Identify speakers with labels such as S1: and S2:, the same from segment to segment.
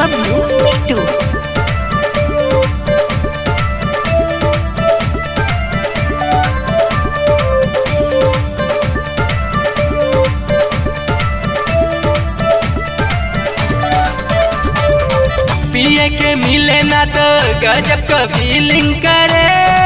S1: Pablo Pitu.
S2: पिए के मिले ना तो गजब का फीलिंग करे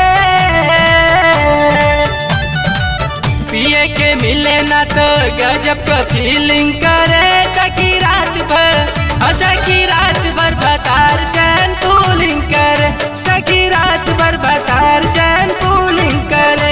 S2: पिए के मिले ना तो गजब का फीलिंग करे सखी रात भर हाँ सखी रात भर बतार चैन पूलिंग करे सखी रात भर बतार चैन पूलिंग करे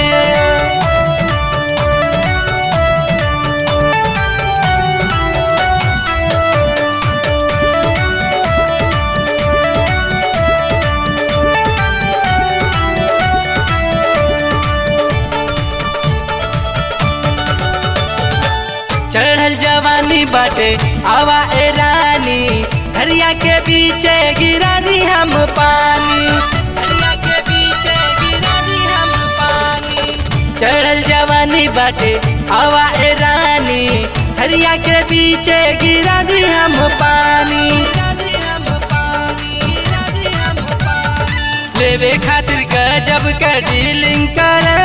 S2: चढ़ल जवानी बाटे आवा ए रानी हरिया के बीचे गिरा दी हम पानी हरिया के बीचे गिरा दी हम पानी चढ़ल जवानी बाटे आवा ए रानी हरिया के बीचे गिरा दी हम पानी लेवे खातिर गजब का डीलिंग करे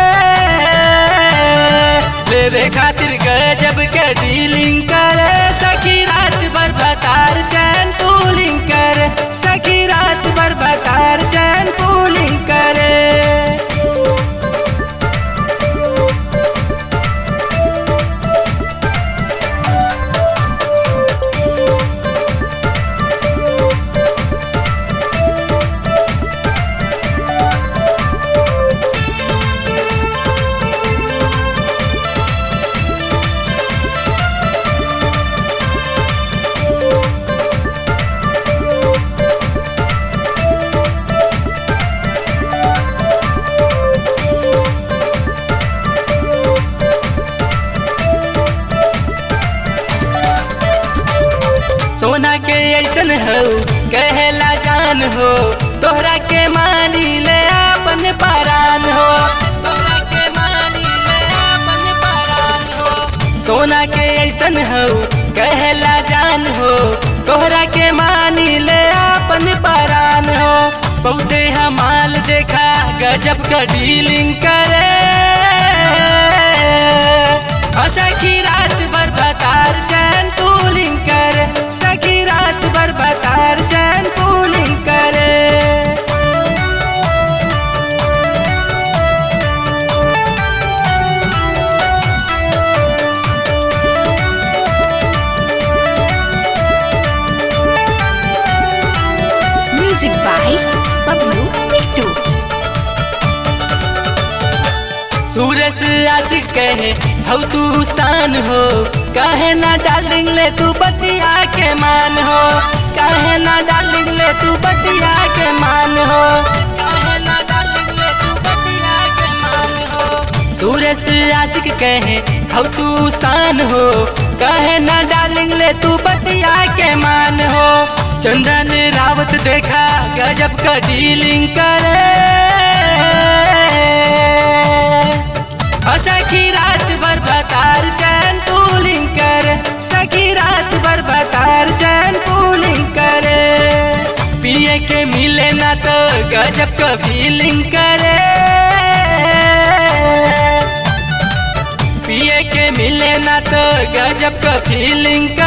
S2: लेवे खातिर गजब के डीलिंग करे सखी रात भर बतार चैन पूलिंग करे सखी रात भर बतार चैन पूलिंग करे सोना के ऐसन हो कहेला जान हो तोहरा के मानी ले अपन परान हो तोहरा के मानी ले अपन परान हो सोना के ऐसन हो कहेला जान हो तोहरा के मानी ले अपन परान हो बहुते हमाल देखा गजब का डीलिंग करे और सखी रात भर बतार चैन पूलिंग करे सखी रात भर बतार चैन पूलिंग करे
S1: Music by Pablo Pitu.
S2: सूरज आशिक कहे हौ तू शान हो कहे ना डार्लिंग ले तू बतिया के मान हो कहे ना डार्लिंग ले तू बतिया के मान हो कहे ना डार्लिंग ले तू बतिया के मान हो सूरज आशिक कहे हौ तू शान हो कहे ना डार्लिंग ले तू बतिया के मान हो चंदन रावत देखा गजब का डीलिंग करे और सखी रात भर बतार चैन पूलिंग करे सखी रात भर बतार चैन पूलिंग करे पिए के मिले ना तो गजब का फीलिंग करे पिए के मिले ना तो गजब का फीलिंग